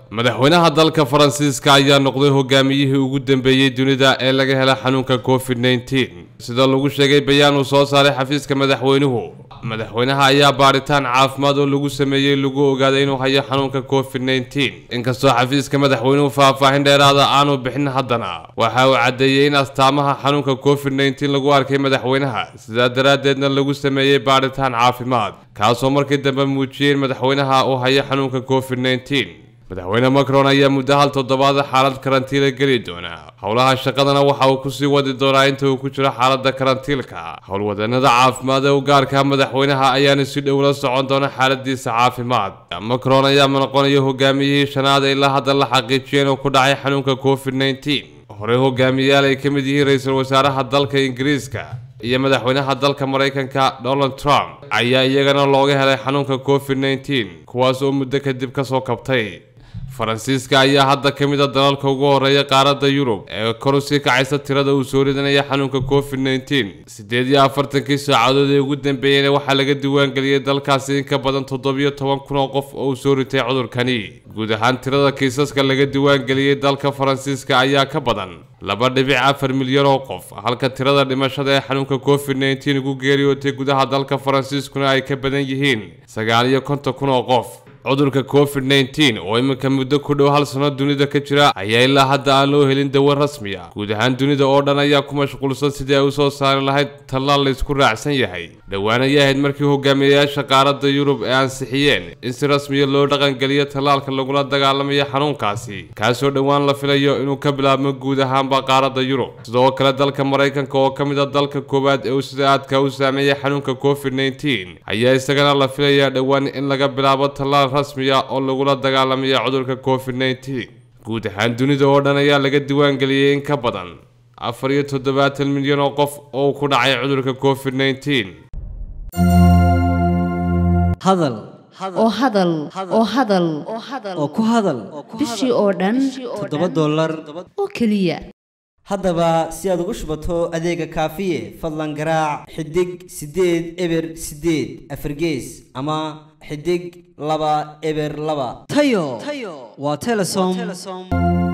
madaxweynaha dalka faransiiska ayaa noqday hogaamiyihii ugu dambeeyey dunida ee laga hela xanuunka covid nneteen sida lagu sheegay bayaan uu soo saaray xafiiska madaxweynuhu madaxweynaha ayaa baadhitaan caafimaad oo lagu sameeyey lagu ogaaday inuu hayo xanuunka covid nneteen inkastoo xafiiska madaxweynuhu faahfaahin dheeraada aanu bixin haddana waxa uu caddeeyey in astaamaha xanuunka covid nneteen lagu arkay madaxweynaha sidaa daraaddeedna lagu sameeyey baadhitaan caafimaad kaasoo markii dambe muujiyey in madaxweynaha uu hayo xanuunka covid nneteen madaxweyne macron ayaa muddo hal toddobaad xaalad karantiila geli doona howlaha shaqadana waxa uu kusii wadi doonaa inta uu ku jiro xaalada karantiilka howlwadanada caafimaad ee u gaarka madaxweynaha ayaana si dhow la socon doona xaaladiisa caafimaad macron ayaa noqonaya hogaamiyihii shanaad ee ilaa hadda la xaqiijiyay inuu ku dhacay xanuunka covid nneteen horey hogaamiyayaal ay ka mid yihiin ra-iisul wasaaraha dalka ingiriiska iyo madaxweynaha dalka maraykanka donald trump ayaa iyagana looga helay xanuunka covid nneteen kuwaas oo muddo kadib kasoo kabtay faransiiska ayaa hadda ka mid a dalalka ugu horeeya qaaradda yurub ee kor usii kacaysa tirada uu soo ridanaya xanuunka covid nneteen siddeed iyo afartankii saacadood ee ugu dambeeyeyna waxaa laga diiwaangeliyey dalkaasi in ka badan toddobiyo toban kun oo qof oo uu soo ritay cudurkani guud ahaan tirada kiisaska laga diiwaangeliyey dalka faransiiska ayaa ka badan laba dhibic afar milyan oo qof halka tirada dhimashada ee xanuunka covid nneteen ugu geeriyootay gudaha dalka faransiiskuna ay ka badan yihiin sagaal iyo konton kun oo qof cudurka covid nneteen oo iminka muddo ku dhow hal sano dunida ka jira ayaa ilaa hadda aan loo helin dawo rasmi ah guud ahaan dunida oo dhan ayaa ku mashquulsan sidii ay usoo saari lahayd tallaal laysku raacsan yahay dhowaan ayay ahayd markii hogaamiyayaasha qaaradda yurub ee ansixiyeen in si rasmiya loo dhaqangeliyo tallaalka lagula dagaalamayo xanuunkaasi kaasoo dhowaan la filayo inuu ka bilaabmo guud ahaanba qaaradda yurub sidoo kale dalka maraykanka oo ka mid a dalka koowaad ee uu sida aadka u saameeyay xanuunka covid nneteen ayaa isagana la filayaa dhowaan in laga bilaabo tallaal rasmiya oo lagula dagaalamayo cudurka covid nneteen guud ahaan dunida oo dhan ayaa laga diiwaangeliyey in ka badan afar iyo toddobaatan milyan oo qof oo ku dhacay cudurka covid nneteen hadal oo hadal oo hadal oo ku hadal bishii oo dhan toddoba dollar oo keliya haddaba si aad ugu shubato adeega kaafiye fadlan garaac xidig siddeed eber siddeed afargees ama xidig laba eber laba tayo waa telesom